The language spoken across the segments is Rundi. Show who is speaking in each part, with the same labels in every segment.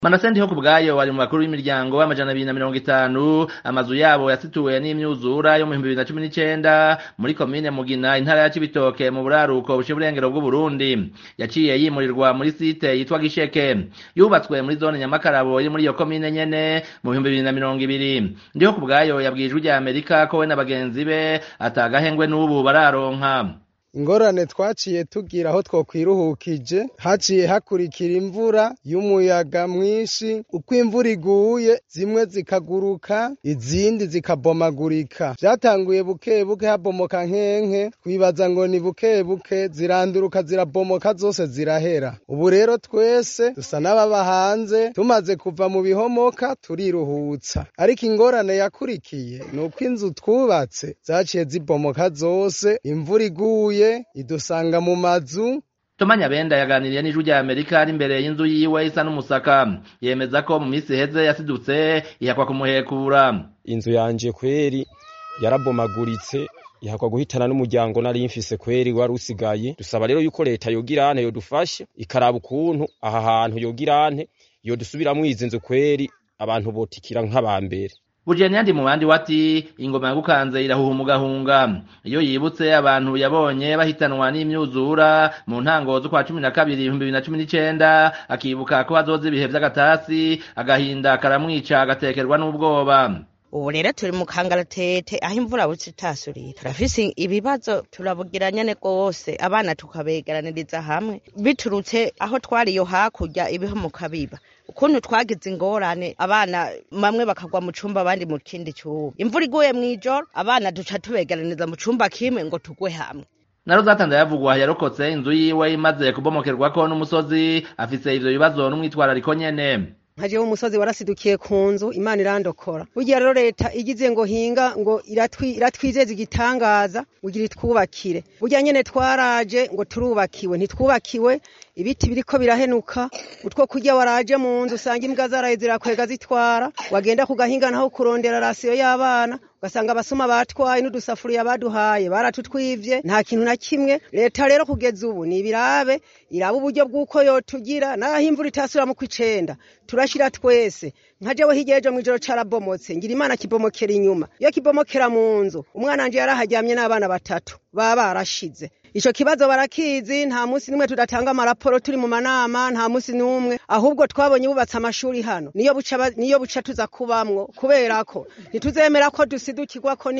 Speaker 1: Manase ndiho kubwayo wari mu bakuru b'imiryango w'amajana abiri na mirongo itanu amazu yabo yasituwe n'imyuzura yo mu bihumbi bibiri na cumi n'icenda muri komine Mugina intara ya Cibitoke mu buraruko buciye uburengero bw'Uburundi yaciye yimurirwa muri site yitwa Gisheke yubatswe muri zone Nyamakarabo iri muri iyo komine nyene mu bihumbi bibiri na mirongo ibiri ndiho kubwayo yabwiye ijwi rya Amerika ko we na bagenzi be atagahengwe n'ubu bararonka
Speaker 2: ingorane twaciye tugira aho twokwiruhukije haciye hakurikira imvura y'umuyaga mwinshi uko imvura iguye zimwe zikaguruka izindi zikabomagurika vyatanguye buke buke habomoka nkenke twibaza ngo ni buke buke ziranduruka zirabomoka zose zirahera ubu rero twese dusa n'ababa hanze tumaze kuva mu bihomoka turiruhutsa ariko ingorane yakurikiye ni uko inzu twubatse zaciye zibomoka zose imvura iguye idusanga mu mazu
Speaker 1: Toma Nyabenda yaganiriye n'ijwi rya Amerika ari imbere y'inzu yiwe isa n'umusaka yemeza ko mu minsi iheze yasidutse ihakwa kumuhekura
Speaker 3: inzu yanje kweri yarabomaguritse ihakwa guhitana n'umuryango nari mfise kweri wari usigaye dusaba rero yuko leta yogirane yodufashe ikaraba ukuntu aha hantu yogirane yodusubiramwo izi nzu kweri abantu botikira nk'abambere
Speaker 1: Bujeni yandi mu bandi wati ingoma yagukanze irahuha umugahunga iyo yibutse abantu yabonye bahitanwa n'imyuzura mu ntango z'ukwa cumi na kabiri ibihumbi bibiri na cumi n'icenda akibuka ko hazoza ibihe vy'agatasi agahinda karamwica agatekerwa n'ubwoba
Speaker 4: ubu rero turi mu kangaratete aho imvura buce itasurira turafise ibibazo turabugira nyene rwose abana tukabegeraniriza hamwe biturutse aho twari iyo hakurya ibihomoka biba ukuntu twagize ingorane abana bamwe bakagwa mu cumba abandi mu kindi cumba imvura iguye mw'ijoro abana duca tubegeraniriza mu cumba kimwe ngo tugwe hamwe
Speaker 1: naro zatanze yavugwa yarokotse inzu yiwe imaze kubomokerwako n'umusozi afise ivyo bibazo n'umwitwarariko nyene
Speaker 5: nkajeho umusozi warasidukiye ku nzu imana irandokora burya rero leta igize ngo hinga ngo iratwizeza igitangaza ugira itwubakire burya nyene twaraje ngo turubakiwe ntitwubakiwe ibiti biriko birahenuka utwo kurya waraje mu nzu usanga imbwa zaraye zirakwega zitwara wagenda ku gahinga naho kurondera rasiyo y'abana ugasanga abasoma batwaye n'udusafuriya baduhaye baratutwivye nta kintu na kimwe leta rero kugeza ubu ni ibirabe iraba uburyo bw'uko yotugira naho imvura itasubira mu kw'icenda turashira twese nka jewe hirya ejo mw'ijoro carabomotse ngira imana kibomokera inyuma iyo kibomokera mu nzu umwana wanje yaraharyamye n'abana batatu baba barashize ico kibazo barakizi nta musi nimwe tudatanga amaraporo turi mu manama nta musi n'umwe ahubwo twabonye bubatse amashuri hano niyo buca niyo buca tuza kubamwo kubera ko ntituzemera ko dusidukirwako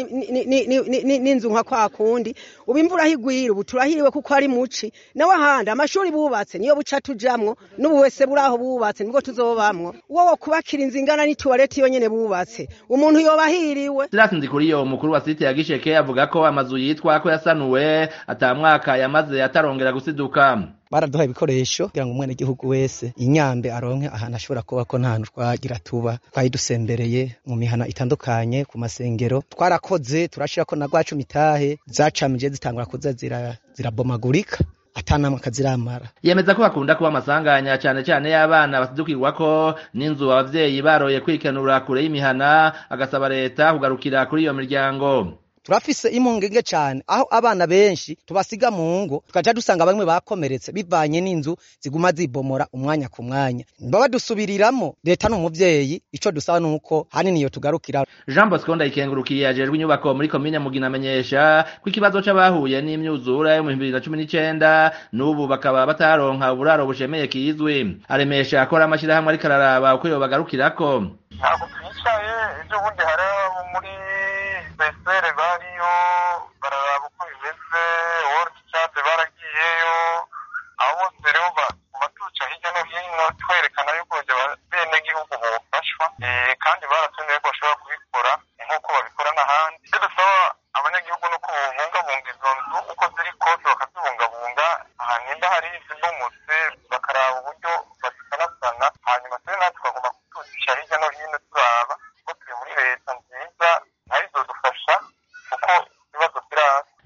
Speaker 5: n'inzu nka kwa kundi ubu imvura higwira ubu turahiriwe kuko ari muci nawe ahandi amashuri bubatse niyo buca tujamwo n'ubu wese buraho bubatse nibwo tuzobamwo uwo wo kubakira inzu ingana n'ituwareti iyo nyene bubatse umuntu yoba ahiriwe
Speaker 1: Silas Nzikuriyo umukuru wa site ya Gisheke avuga ko amazu yitwa ko yasanuwe ata mwaka yamaze atarongera gusiduka
Speaker 6: baraduha ibikoresho kugira ngo umwene gihugu wese inyambe aronke ahantu ashobora kuba ko nta hantu twagira tuba twayidusembereye mu mihana itandukanye ku masengero twarakoze turashirako na rwacu mitahe zacamije zitangura kuza zirabomagurika zira atanamwe akaziramara
Speaker 1: yemeza ko hakunda kuba amasanganya cane cane y'abana basidukirwako n'inzu abavyeyi baroye kwikenura kure y'imihana agasaba leta kugarukira kuri iyo miryango
Speaker 6: turafise impungenge cane aho abana benshi tubasiga mu ngo tukaja dusanga bamwe bakomeretse bivanye n'inzu ziguma zibomora umwanya ku mwanya baba dusubiriramwo leta n'umuvyeyi ico dusaba nuko hanini yo tugarukira
Speaker 1: Jean Bosco ndayikengurukiye ajejwe inyubako muri komine Mugina amenyesha ko ikibazo c'abahuye n'imyuzura yo mu 2019 n'ubu bakaba bataronka uburaro bushemeye kizwi aremesha akora amashirahamwe ariko araraba uko yobagarukirako
Speaker 7: ntabwo twicaye ejo bundi hari muri besere bariyo bararaba uko bimeze world chat baragiyeyo abo bose rero batuca hirya no hino twerekana yuko bene gihugu bofashwa kandi baratumiye ko bashobora kubikora nk'uko babikora n'ahandi ivyo dusaba abanyagihugu nuko bobungabunga izo nzu uko ziri kose bakazibungabunga nimba hari izibomotse bakaraba uburyo bazisanasana hanyuma twe natwe tukagomba kutucisha hirya no hino turaba ko turi muri leta nziza nayo izodufasha kuko ibibazo birasa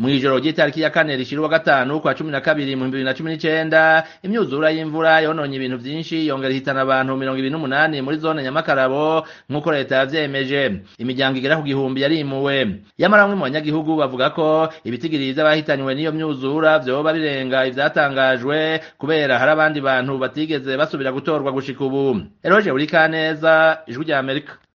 Speaker 1: mw'ijoro ry'itariki ya kane rishira uwa gatanu kwa cumi na kabiri mu bibiri na cumi n'icenda imyuzura y'imvura yononye ibintu vyinshi yongera ihitana abantu mirongo ibiri n'umunani muri zone nyamakarabo nk'uko leta yavyemeje imiryango igera ku gihumbi yarimuwe yamara bamwe mu banyagihugu bavuga ko ibitigiri vy'abahitanywe n'iyo myuzura vyoba birenga ivyatangajwe kubera hari abandi bantu batigeze basubira gutorwa gushika ubu eroje buri kaneza ijwi rya amerika